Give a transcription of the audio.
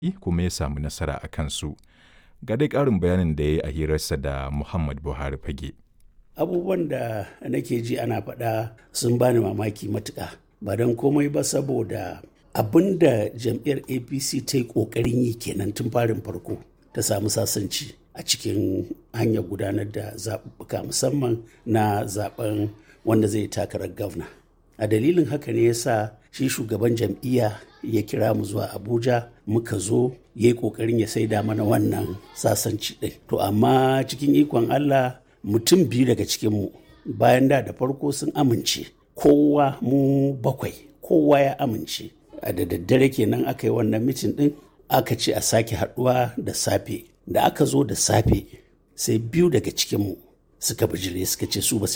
kuma ya samu nasara a kansu. Ga dai ƙarin bayanin da ya yi a hirarsa da Muhammad Buhari Fage. Abubuwan da nake ji ana faɗa sun bani mamaki matuƙa. Ba don komai ba saboda abin da jam'iyyar APC ta yi ƙoƙarin yi kenan tun farin farko ta samu sasanci a cikin hanyar gudanar da zaɓuɓɓuka musamman na zaɓen wanda zai takarar gwamna. A dalilin haka ne ya sa shi shugaban jam'iyya ya kira mu zuwa Abuja muka zo ya yi ƙoƙarin ya saida mana wannan sasanci ɗin. To amma cikin ikon Allah mutum biyu daga cikinmu bayan da da farko sun amince kowa mu bakwai kowa ya amince a da daddare kenan aka yi wannan mitin ɗin aka ce a sake haɗuwa da safe da aka zo da safe sai biyu daga cikinmu suka bijire suka ce su ba su